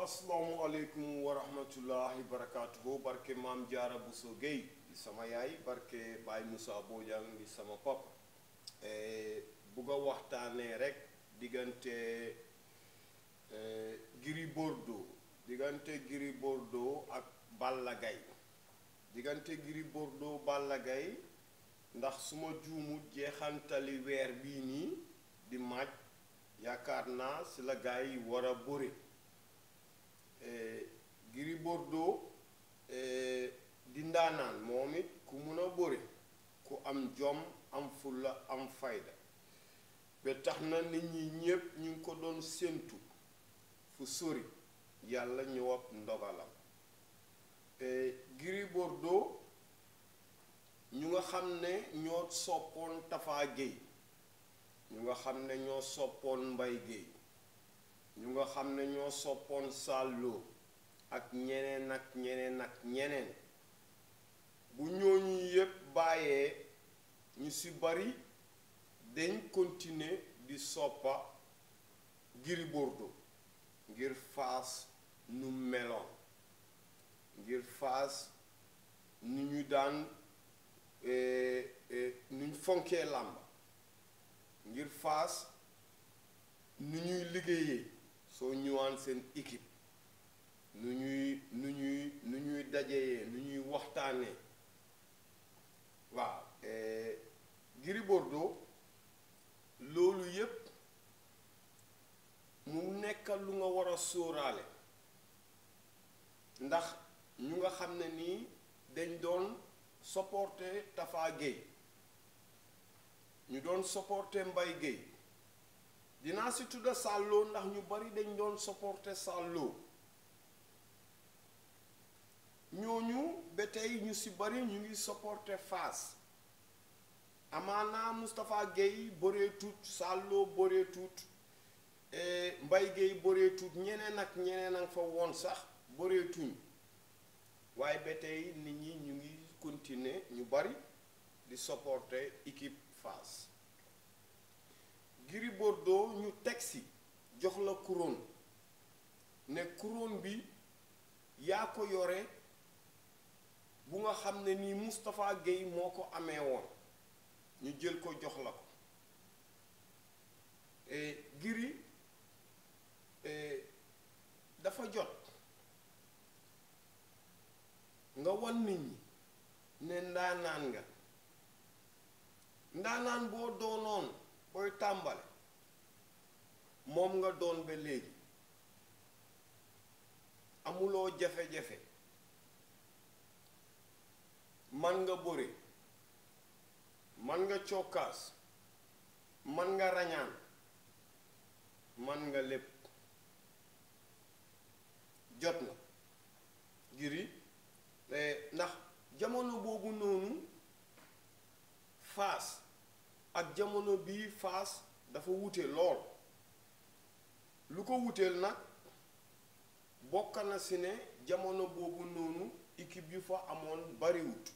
asalaamualeykum wa rahmatullahi barakaatuhu barke maam jaara Bousso Gueye di sama yaay barke Baye Moussa Bojang di sama papa bugg a waxtaanee rek diggante Gris Bordeaux diggante Gris Bordeaux ak Balla Gaye diggante Gris Bordeaux Balla Gaye ndax su ma juumut jeexantali weer bii nii di maaj yaakaar naa si la gaa yi war a bëre Gris Bordeaux di ndaanaan moom it ku mun a bëre ku am jom am fulla am fayda ba tax na nit ñi ñépp ñu ngi ko doon séentu fu sori yàlla ñëw ak ndogalam Gris Bordeaux ñu nga xam ne ñoo soppoon Tafa Gueye ñu nga xam ne ñoo soppoon Mbay Gueye ñu nga xam ne ñoo soppoon Sàlloo ak ñeneen ak ñeneen ak ñeneen bu ñooñu yépp bàyyee ñu ci bari dañ continuer di soppa Gris Bordeaux ngir Fass nu meloon ngir Fass nu ñu daan nu ñu fonkee làmb ngir Fass nu ñuy liggéeyee soo ñëwaan seen équipe nu ñuy nu ñuy nu ñuy dajeyee nu ñuy waxtaanee waaw Gris Bordeaux loolu yépp mu nekk lu nga war a sóoraale ndax ñu nga xam ne nii dañ doon supporter Tafa Gueye ñu doon supporter Mbay Gueye dinaa si tudda Sàlloo ndax ñu bari dañ doon supporter Sàlloo ñooñu ba tey ñu si bari ñu ngi supporter Fass amaana Moustapha Gueye bëree tut Sàlloo bëree tut Mbay Gueye bëree tut ñeneen ak ñeneen ak fa woon sax bëree tuñ waaye ba tey nit ñi ñu ngi continuer ñu bari di supporter équipe Fass Gris Bordeaux ñu teg si jox la couronne ne couronne bi yaa ko yore bu nga xam ne nii Moustapha Gueye moo ko amee woon ñu jël ko jox la ko Gris dafa jot nga wan nit ñi ne ndaanaan nga ndaanaan boo doonoon booy tàmbale moom nga doon ba léegi amuloo jafe-jafe man nga bëre man nga cokkaas man nga rañaan man nga lépp jot na Gris ndax jamono boobu noonu Fass ak jamono bii Fass dafa wute lool lu ko wuteel nag bokk na si ne jamono boobu noonu équipe yu fa amoon bariwut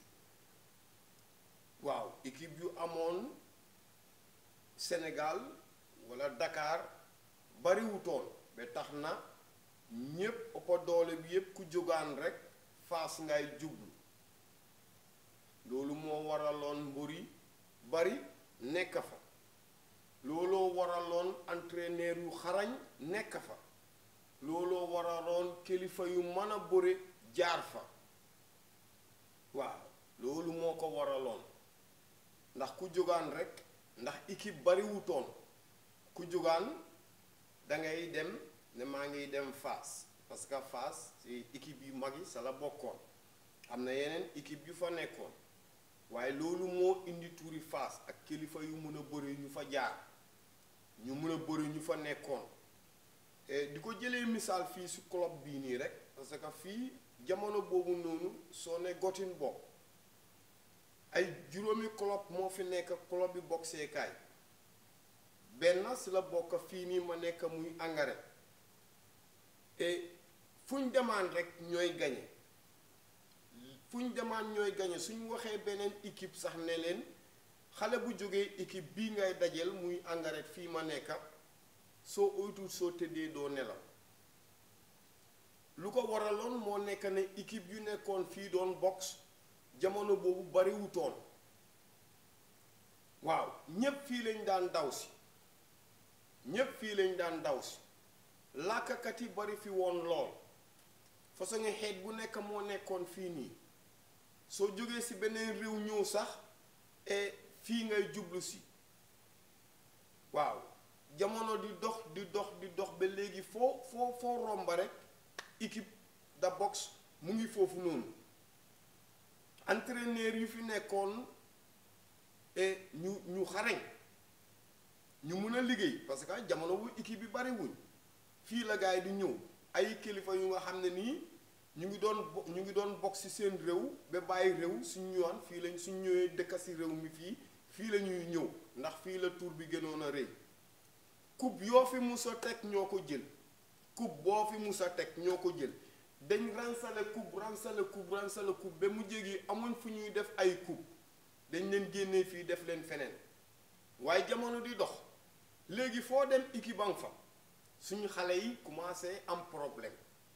waaw équipe yu amoon Sénégal walla Dakar bariwutoon ba tax na ñépp ëppa doole bi yépp ku jógaan rekk Fass ngay jublu loolu moo waraloon mburi bari nekk fa looloo waraloon entraîneur yu xarañ nekk fa looloo waraloon kilifa yu mën a bëre jaar fa waaw loolu moo ko waraloon ndax ku jógaan rekk ndax équipe bari wutoon ku jógaan dangay dem ne maa ngiy dem Fass parce que Fass ci équipe yu mag yi sa la bokkoon am na yeneen équipe yu fa nekkoon waaye loolu moo indi tuuri Fass ak kilifa yu mën a bëri ñu fa jaar ñu mën a bëri ñu fa nekkoon di ko jëlee misaal fii ci club bii nii rek parce que fii jamono boobu noonu soo ne gotin bopp ay juróomi club moo fi nekk club bi boxeekaay benn ci la bokk fii nii ma nekk muy engrais et fu ñu demaan rek ñooy gañe fu ñu demaan ñooy gañe suñu waxee beneen équipe sax ne leen xale bu jógee équipe bii ngay dajeel muy engrais fii ma nekka soo oytul soo tëddee doo nelaw moo nekk ne équipe yu nekkoon fii doon box jamono boobu bariwutoon waaw ñépp fii lañ daan daw si ñépp fii lañ daan daw si làkkat yi bari fi woon lool façon xeet bu nekk moo nekkoon fii nii soo jógee si beneen réew ñëw sax e fii ngay jublu si waaw jamono di dox di dox di dox ba léegi foo foo foo romba rek équipe de boxe mu ngi foofu noonu entraîneur yu fi nekkoon e ñu ñu xarañ ñu mun a liggéey parce que jamono bu équipe bi bari wuñ fii la gaay di ñëw ay kilifa yu nga xam ne nii ñu ngi doon bo ñu ngi doon bokk ci seen réew ba bàyyi réew suñ ñëwaan fii lañ suñ ñëwee dëkk ci réew mi fii fii la ñuy ñëw ndax fii la tour bi gënoon a rëy coupe yoo fi musa teg ñoo ko jël coupe boo fi musa teg ñoo ko jël dañ ransale coupe ransale coupe ransale coupe ba mu jégi amuñ fu ñuy def ay coupe dañ leen génnee fii def leen feneen waaye jamono di dox léegi foo dem équipe fa suñu xale yi commencé am problème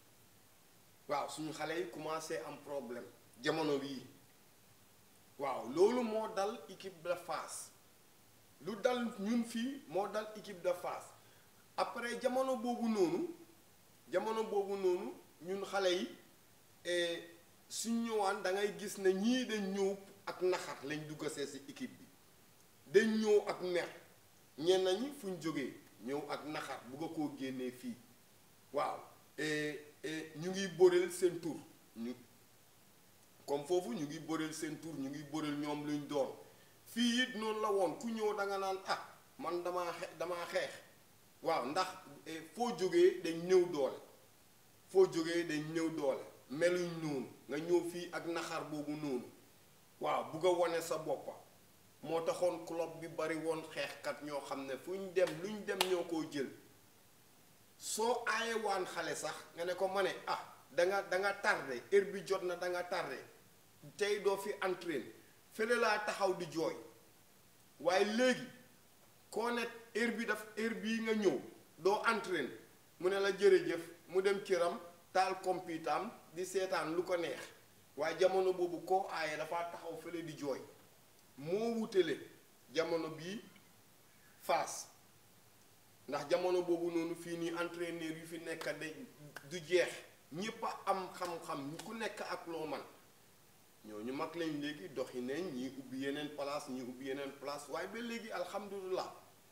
waaw suñu xale yi commencé am problème jamono bii waaw loolu moo dal équipe de Fass lu dal ñun fii moo dal équipe de Fass après jamono boobu noonu jamono boobu noonu ñun xale yi suñ ñëwaan da ngay gis ne ñii dañ ñëw ak naxar lañ dugg see si équipe bi dañ ñëw ak mer ñenn ñi fuñ jógee ñëw ak naxar bugg a koo génnee fii waaw ñu ngi bëreel seen tur ñu comme foofu ñu ngi bëreel seen tur ñu ngi bëreel ñoom luñ doon fii it noonu la woon ku ñëw da nga naan ah man damaa xe damaa xeex waaw ndax foo jógee dañ ñëw doole foo jógee dañ ñëw doole meluñ noonu nga ñëw fii ak naxar boobu noonu waaw bugg a wane sa boppa moo taxoon club bi bari woon xeexkat ñoo xam ne fu ñu dem luñ dem ñoo koo jël soo aayewaan xale sax nga ne ko ma ne ah da nga da nga tardé heure bi jot na da nga tardé tey doo fi entraîne fële laa taxaw di jooy waaye léegi koo ne heure bi daf heure bii nga ñëw doo entraîne mu ne la jërëjëf mu dem kiram taal computam di seetaan lu ko neex waaye jamono boobu koo aaye dafa taxaw fële di jooy moo wutale jamono bii Fass ndax jamono boobu noonu fii nii entraîneur yu fi nekk de du jeex ñépp a am xam-xam ku nekk ak loo man ñooñu mag lañ léegi doxi nañ ñii ubbi yeneen place ñii ubbi yeneen place waaye ba léegi alhamdulilah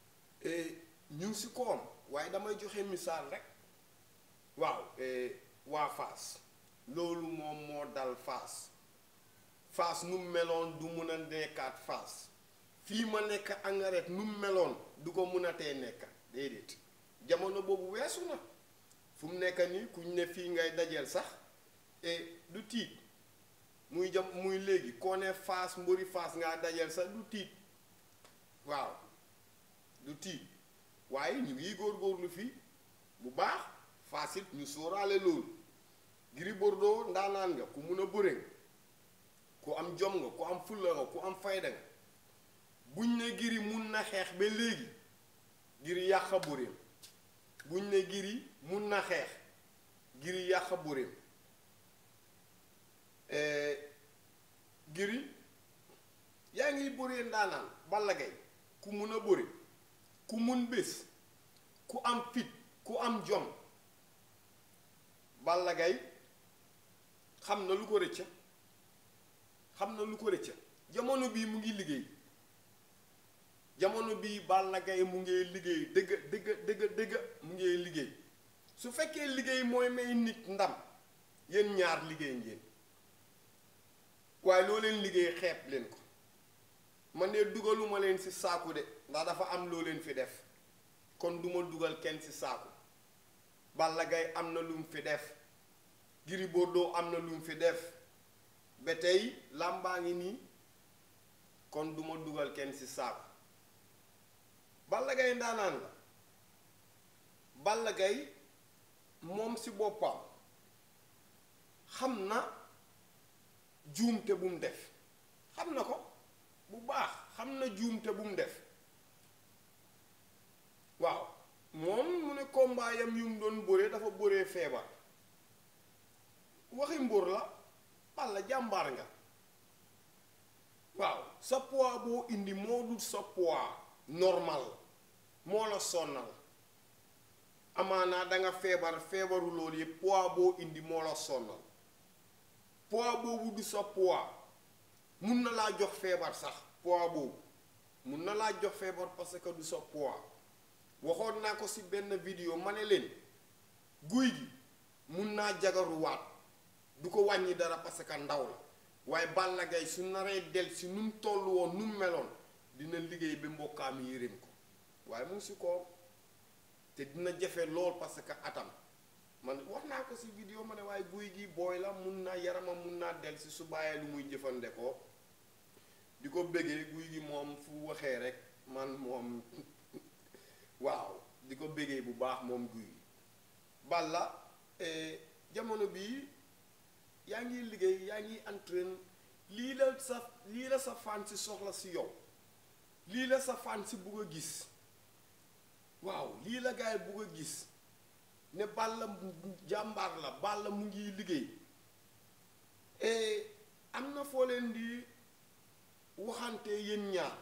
ñu ngi si koom waaye damay joxe misaal rek waaw waa Fass loolu moom moo dal Fass Fass nu meloon du mun a nekkaat Fass fii ma nekk engrais nu meloon du ko mun a tee nekk déedéet jamono boobu weesu na fu mu nekk nii kuñ ne fii ngay dajeel sax du tiit muy jam muy léegi koo ne Fass mbëri Fass ngaa dajeel sax du tiit waaw du tiit waaye ñu ngi góorgóorlu fii bu baax Fass it ñu sóoraale loolu Gris Bordeaux ndaanaan nga ku mun a bëre nga ku am jom nga ku am fulla nga ku am fayda nga buñ ne Gris mun na xeex ba léegi Gris yàq bëreem buñ ne Gris mun na xeex Gris yàq bëreem Gris yaa ngi bëree ndaanaan Balla Gaye ku mun a bëre ku mun bés ku am fit ku am jom Balla Gaye xam na lu ko rëcca xam na lu ko rëcca jamono bii mu ngi liggéey jamono bii Balla Gaye mu ngi liggéey dëgg dëgg dëgg dëgg mu ngi liggéey su fekkee liggéey mooy may nit ndam yéen ñaar liggéey ngeen waaye loo leen liggéey xeeb leen ko man de dugaluma leen ci saaku de ndax dafa am loo leen fi def kon duma dugal kenn ci saaku Balla Gaye am na lu mu fi def Gris Bordeaux am na lu mu fi def ba tey làmbaa ngi nii kon duma dugal kenn ci saaku Balla Gaye ndaanaan la Balla Gaye moom ci boppam xam na juumte bu mu def xam na ko bu baax xam na juumte bu mu def waaw moom mu ne combat yam yu mu doon bëree dafa bëree feebar waxi mbóor la Balla jàmbaar nga waaw sa poids boo indi moo dul sa poids normal moo la sonnal amaanaa danga feebar feebaru loolu yëpp poids boo indi moo la sonnal poids boobu du sa poids mun na laa jox feebar sax poids boobu mun na laa jox feebar parce que du sa poids waxoon naa ko ci benn vidéo ma ne leen guy gi mun naa jagaruwaat du ko wàññi dara parce que ndaw la waaye Balla Gaye su naree del si nu mu toll woon nu mu meloon dina liggéey ba mbokkaam yéreem ko waaye mu si ko te dina jafe lool parce que atam man wax naa ko si vidéo ma ne waaye guy gi booy la mun naa yaramam mun naa del si su bàyyee lu muy jëfandikoo di ko bëggee guy gi moom fu waxee rek man moom waaw di ko bëggee bu baax moom guy gi Balla jamono bii yaa ngi liggéey yaa ngi entraîne lii la sa lii la sa fan si soxla si yow lii la sa fan si bugg a gis waaw lii la gaay bugg a gis ne Balla jàmbaar la Balla mu ngi liggéey am na foo leen di waxante yéen ñaar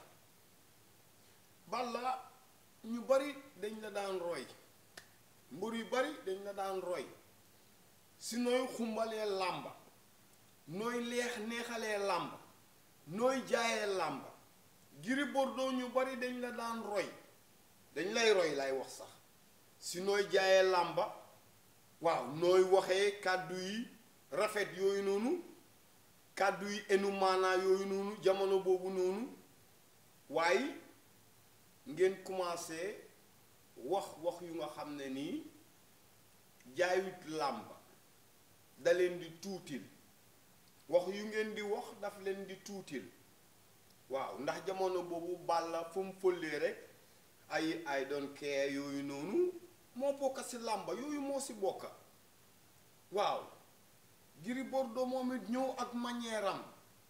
Balla ñu bari dañ la daan roy mbër yu bari dañ la daan roy si nooy xumbalee làmba nooy leex neexalee làmba nooy jaayee làmba Gris Bordeaux ñu bari dañ la daan roy dañ lay roy lay wax sax si nooy jaayee làmba waaw nooy waxee kàddu yi rafet yooyu noonu kàddu yi enu maanaa yooyu noonu jamono boobu noonu waaye ngeen commencé wax wax yu nga xam ne nii jaayut làmba da leen di tuutil wax yu ngeen di wax daf leen di tuutil waaw ndax jamono boobu Balla fu mu fëllee rek ay ay doon kee yooyu noonu moo bokka ci làmba yooyu moo ci bokka waaw Gris Bordeaux moom it ñëw ak manière am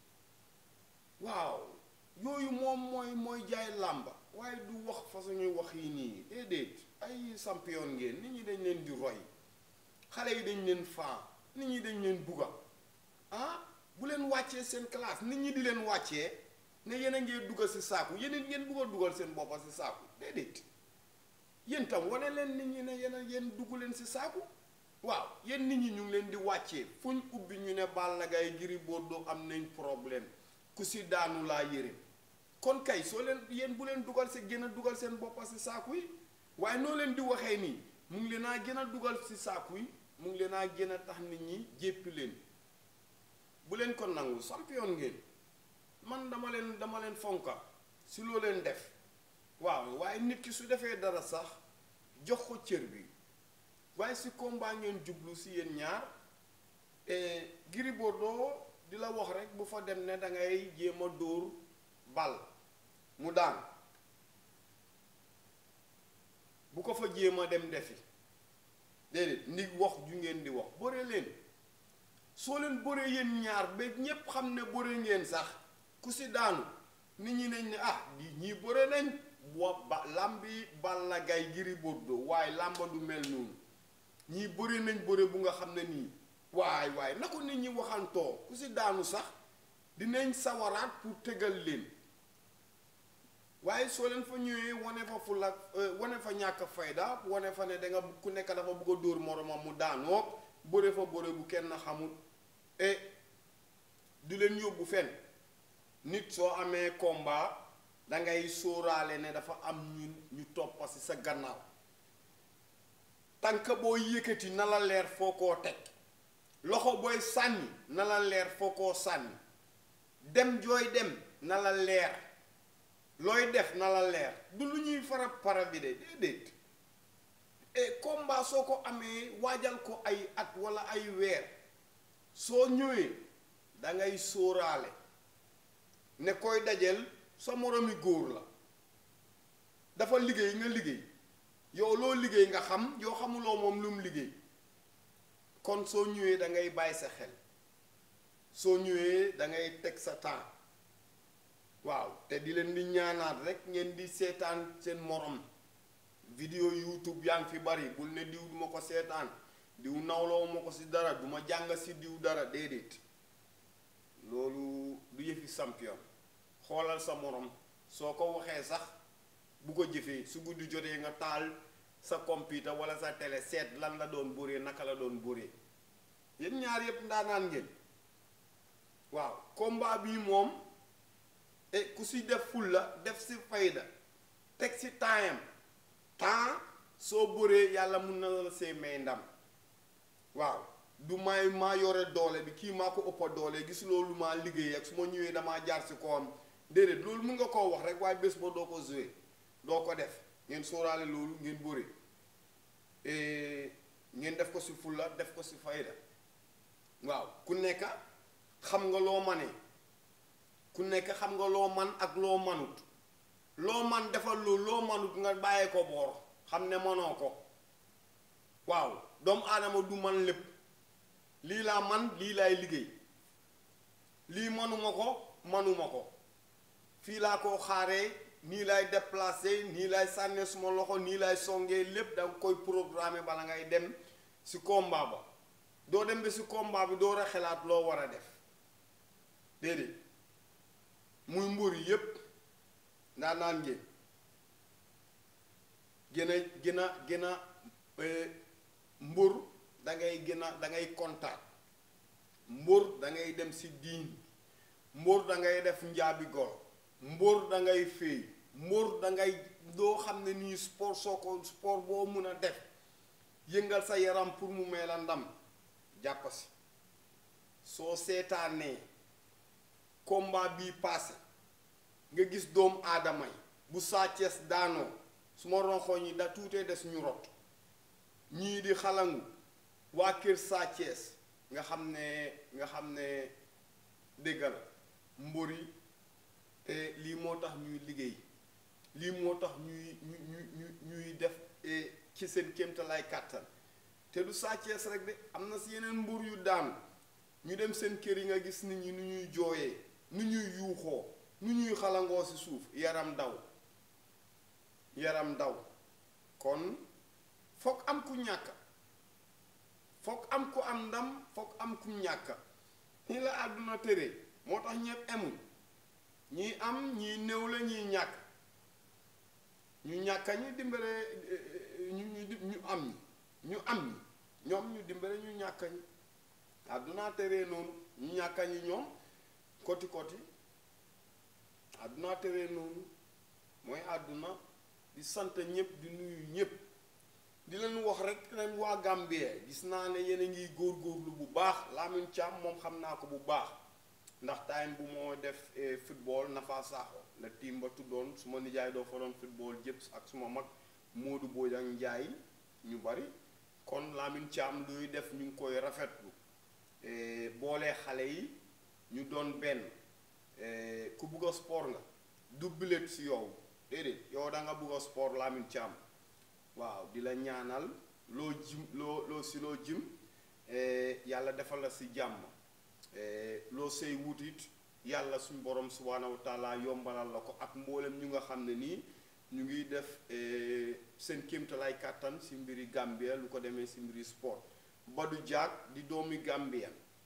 waaw yooyu moom mooy mooy jaay làmba waaye du wax façon ñuy wax yi nii déedéet ay champion ngeen nit ñi dañ leen di roy xale yi dañ leen faa nit ñi dañ leen bugga ah bu leen wàccee seen classe nit ñi di leen wàccee ne yéen a ngee dugal ci saaku yeneen ngeen bugg a dugal seen boppa ci saaku déedéet yéen tam wane leen nit ñi ne yéen a yéen dugg leen ci saaku waaw yéen nit ñi ñu ngi leen di wàccee fu ñu ubbi ñu ne Balla Gaye Gris Bordeaux am nañ problème ku ci daanu laa yére kon kay soo leen yéen bu leen dugal ci gën a dugal seen boppa ci saaku yi waaye noo leen di waxee nii mu ngi leen a gën a dugal ci saaku yi mu ngi leen a gën a tax nit ñi jéppi leen bu leen ko nangu champion ngeen man dama leen dama leen fonka si loo leen def waaw waaye nit ki su defee dara sax jox ko cër bi waaye si combat ngeen jublu si yéen ñaar Gris Bordeaux di la wax rek bu fa dem ne da ngay jéem a dóor bal mu daan bu ko fa jéem a dem defi déedéet ndi wax ju ngeen di wax bëre leen soo leen bëre yéen ñaar ba ñépp xam ne bëre ngeen sax ku si daanu nit ñi nañ ne ah di ñii bëre nañ wa ba làmbi Balla Gaye Gris Bordeaux waaye làmba du mel noonu ñii bëre nañ bëre bu nga xam ne nii waay waay na ko nit ñi waxantoo ku si daanu sax dinañ sawaraat pour tegal leen waaye soo leen fa ñëwee wane fa fulla wane fa ñàkk fayda wane fa ne danga ku nekk dafa bëgg a dóor moromam mu daanoo bëre fa bëre bu kenn xamul e du leen yóbbu fenn nit soo amee combat dangay sóoraale ne dafa am ñu ñu toppa ci sa gannaaw tànk boo yëkkati na la leer foo koo teg loxo booy sànni na la leer foo koo sànni dem jooy dem na la leer looy def na la leer du lu ñuy fara para bi de déedéet et combat soo ko amee waajal ko ay at walla ay weer soo ñëwee dangay sóoraale ne koy dajeel sa moromi góor la dafa liggéey nga liggéey yow loo liggéey nga xam yoo xamuloo moom lu mu liggéey kon soo ñëwee da ngay bàyyi sa xel soo ñëwee da ngay teg sa temps waaw te di leen di ñaanaat rek ngeen di seetaan seen morom vidéo youtube yaa ngi fi bari bul ne diw duma ko seetaan diw nawloo ma ko si dara du ma jàng si diw dara déedéet loolu du yëfi champion xoolal sa morom soo ko waxee sax bu ko jëfee su guddi jotee nga taal sa computer wala sa télé seet lan la doon bëree naka la doon bëree yéen ñaar yépp ndaanaan ngeen waaw combat bii moom e ku si def fulla def si fayda teg si taayam temps soo bëree yàlla mun na la see may ndam waaw du may maa yore doole bi kii maa ko ëppa doole gis loolu maa liggéey ak su ma ñëwee damaa jaar si kawam déedéet loolu mun nga koo wax rek waaye bés ba doo ko joué doo ko def ngeen sóoraale loolu ngeen bëri ngeen def ko si fulla def ko si fayda waaw ku nekk xam nga loo manee ku nekk xam nga loo man ak loo manut loo man defal loolu loo manut nga bàyyee ko boor xam ne manoo ko waaw doomu aadama du man lépp lii laa man lii laay liggéey lii manuma ko manuma ko fii laa ko xaaree nii lay déplacé nii lay sànnee suma loxo nii lay songee lépp danga koy programmer bala ngay dem si combat ba doo dem ba si combat bi doo xelaat loo war a def déedéet muy mbër yépp ndaa naan ngeen gën a gën a gën a mbër dangay gën a dangay kontaan mbër dangay dem si diin mbër dangay def njaabi golo mbóor da ngay féey mbóor da ngay doo xam ne nii sport soo ko sport boo mun a def yëngal sa yaram pour mu may la ndam jàpp si soo seetaanee combat bii passé nga gis doomu aadama yi bu Sa Thiès daanoo su ma ronxooñ yi da tuutee des ñu rot ñii di xalangu waa kër Sa Thiès nga xam ne nga xam ne dégg la mbër yi lii moo tax ñuy liggéey lii moo tax ñuy ñu ñu ñuy def ci seen kéemtalaay kàttan te du Sa Thiès rek de am na si yeneen mbur yu daanu ñu dem seen kër yi nga gis nit ñi nu ñuy jooyee nu ñuy yuuxoo nu ñuy xalangoo si suuf yaram daw yaram daw kon foog am ku ñàkk foog am ku am ndam foog am ku ñàkk ni la àdduna tëree moo tax ñëpp emuñ ñii am ñii néew la ñii ñàkk ñu ñàkka ñi dimbale ñu ñu ñu am ñi ñu am ñi ñoom ñu dimbale ñu ñàkka ñi àdduna teree noonu ñu ñàkka ñi ñoom koti koti àdduna teree noonu mooy àdduna di sant ñëpp di nuyu ñëpp di leen wax rek leen waa Gambie gis naa ne yéen a ngi góorgóorlu bu baax Lamine Thiam moom xam naa ko bu baax ndax time bu moo def football Nafa Sakho la team ba tuddoon su ma nijaay doo fa doon football jëpp ak suma mag Modou Bojang Njaay ñu bari kon Lamine Thiam luy def ñu ngi koy rafetlu boolee xale yi ñu doon benn ku bugg a sport nga du bilet si yow déedéet yow da nga bugg a sport Lamine Thiam waaw di la ñaanal loo jim loo loo si loo jim yàlla defal la si jàmm loo say wutit yàlla suñ borom subhaanahu wa taala yombalal la ko ak mboolem ñu nga xam ne nii ñu ngi def seen kéemtalaay kàttan si mbiri Gambia lu ko demee si mbiri sport Badou Diack di doomi Gambia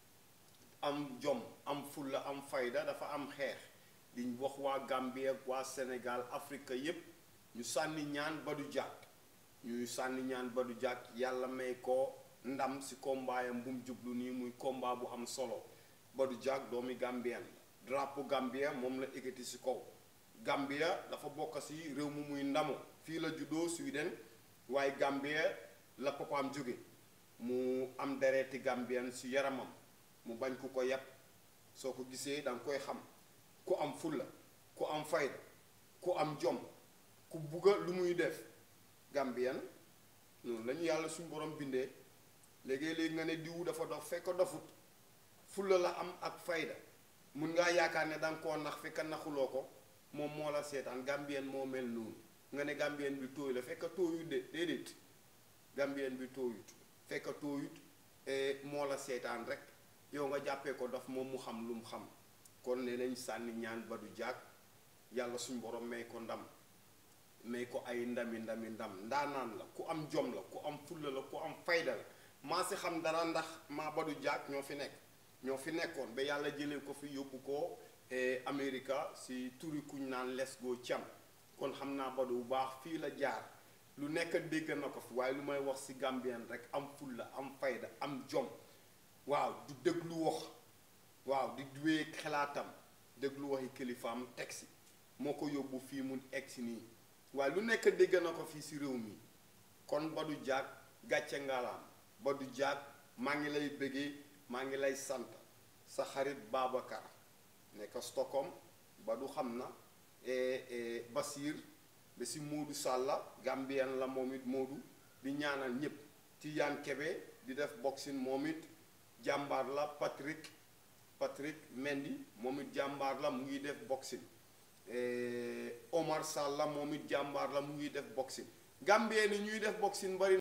am jom am fulla am fayda dafa am xeex di wax waa Gambia waa Sénégal Afrique yépp ñu sànni ñaan Badou Diack ñuy sànni ñaan Badou Diack yàlla may ko ndam si kombaayam bu mu jublu nii muy combat bu am solo Badou Diack doomi Gambien drapeau Gambia moom la ekkati si kaw Gambia dafa bokk si réew mu muy ndamo fii la juddoo Sweden waaye Gambia la papaam jóge mu am dereeti Gambien si yaramam mu bañ ku ko yàpp soo ko gisee danga koy xam ku am fulla ku am fayda ku am jom ku bugga lu muy def Gambien noonu lañu yàlla suñu borom bindee léegi-léegi nga ne diwu dafa dof fekk dofut fulla la am ak fayda mun ngaa yaakaar ne danga koo nax fekk naxuloo ko moom moo la seetaan Gambien moo mel noonu nga ne Gambien bi tooy la fekk tooyut de déedéet Gambien bi tooyut fekk tooyut moo la seetaan rek yow nga jàppee ko dof moom mu xam lu mu xam kon ne nañ sànni ñaan Badou Diack yàlla suñ borom may ko ndam may ko ay ndami ndami ndam ndaanaan la ku am jom la ku am fulla la ku am fayda la maa si xam dara ndax maa Badou Diack ñoo fi nekk ñoo fi nekkoon ba yàlla jëlee ko fi yóbbu ko Amérique si turi kuñ naan les goo cam kon xam naa Badou bu baax fii la jaar lu nekk dégg na ko fi waaye lu may wax si Gambien rek am fulla am fayda am jom waaw du déglu wax waaw di duwee xalaatam déglu waxi kilifaam teg si moo ko yóbbu fii mu egg si nii waaye lu nekk dégg na ko fii si réew mi kon Badou Diack gàcce ngalaam Badou Diack maa ngi lay bëggee maa ngi lay sant sa xarit Babacar nekk Stockholm Badou xam na Basir ba si Moodu Sàlla Gambien la moom it Moodu di ñaanal ñépp Tidiane Kebe di def boxing moom it jàmbaar la Patrick Patrick Mendy moom it jàmbaar la mu ngi def boxing Omar Sall la moom it jàmbaar la mu ngi def boxing Gambien yi ñuy def boxing bari